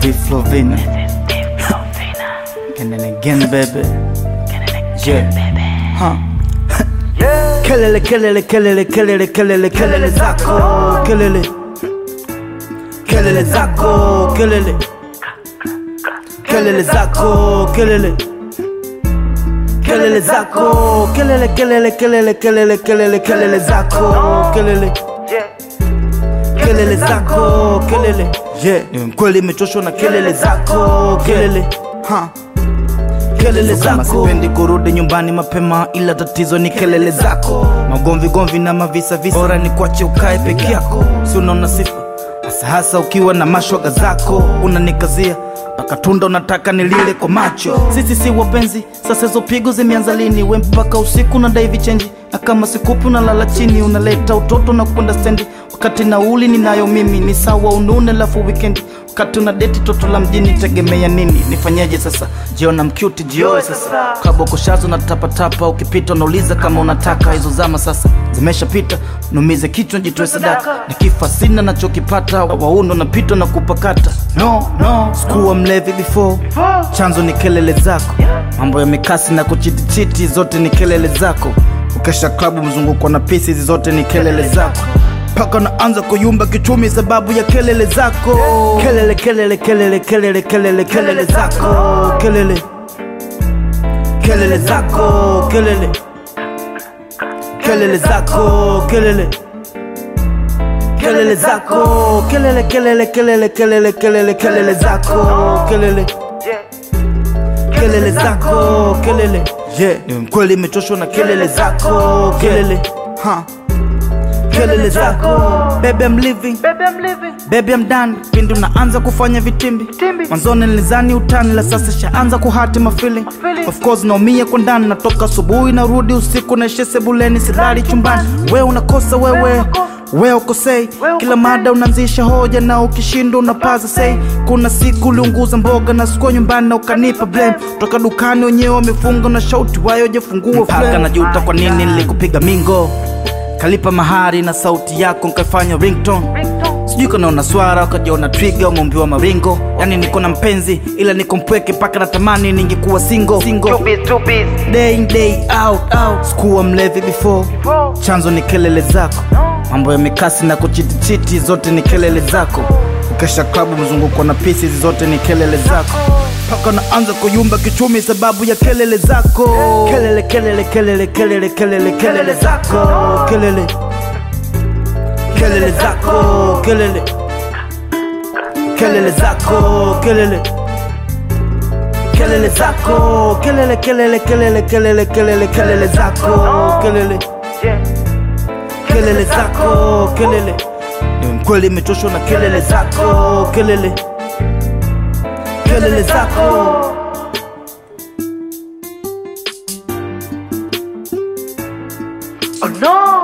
V Flovina. And then again, baby. Yeah. Huh. Kelele, kelele, kelele, kelele, kelele, kelele zako, kelele. Kelele zako, kelele. Kelele zako, kelele. Kelele zako, kelele, kelele, kelele, kelele, kelele, kelele zako, kelele. Kelele zako, kelele. Yeah, ni mkweli imechoshwa na kelele zako, kelele. Ha. Kelele zako. Sipendi kurudi nyumbani mapema, ila tatizo ni kelele zako. Magomvi gomvi na mavisa visa, bora ni kuache ukae peke yako, si unaona sifa hasa hasa ukiwa na mashoga zako, unanikazia mpaka tunda unataka nilile kwa macho. Sisi si wapenzi, sasa hizo pigo zimeanza lini? We mpaka usiku na dai vichenji, na kama sikupi unalala chini, unaleta utoto na kwenda stendi, wakati nauli ninayo mimi. Ni sawa unune lafu wikendi wakati una deti toto la mjini, tegemea nini? Nifanyeje sasa? Jiona mcute jioe sasa, kabokoshazo na tapatapa, ukipita unauliza kama unataka. Hizo zama sasa zimeshapita, numize kichwa jitoe sadaka, nikifa sina nachokipata, waundo napitwa na kupakata. No, no, sikuwa mlevi before, chanzo ni kelele zako, mambo ya mikasi na kuchitichiti, zote ni kelele zako. Ukesha klabu mzunguko na pisi, hizi zote ni kelele zako mpaka naanza kuyumba kichumi sababu ya kelele zako kelele kelele kelele kelele kelele kelele zako kelele kelele zako kelele kelele zako kelele kelele zako kelele kelele kelele kelele kelele kelele zako kelele kelele zako kelele yeah ni mkweli imechoshwa na kelele zako kelele ha kelele zako baby I'm living baby I'm done pindi unaanza kufanya vitimbi mwanzoni nilizani utani la sasa shaanza kuhati mafeeling of course naumia kwa ndani natoka asubuhi narudi usiku naishe sebuleni silali chumbani we unakosa wewe we ukosei kila mada unaanzisha hoja na ukishinda unapaza sei kuna siku uliunguza mboga na sikuwa nyumbani na ukanipa blame toka dukani wenyewe wamefunga na shauti wayo jefungua mpaka najuta kwa nini nilikupiga mingo kalipa mahari na sauti yako nkaifanya ringtone sijui kanaona swara ukajiona twiga umeumbiwa maringo yani niko na mpenzi ila niko mpweke mpaka natamani ningekuwa single, single. day in day out, out. sikuwa mlevi before chanzo ni kelele zako mambo ya mikasi na kuchitichiti zote ni kelele zako ukesha klabu mzunguko na pisi hizi zote ni kelele zako mpaka naanza kuyumba kichumi sababu ya kelele zako kelele kelele kelele kelele kelele kelele zako kelele kelele zako kelele kelele zako kelele kelele zako kelele kelele kelele kelele kelele kelele zako kelele kelele zako kelele ni mkweli imechoshwa na kelele zako kelele kelele zako Oh no!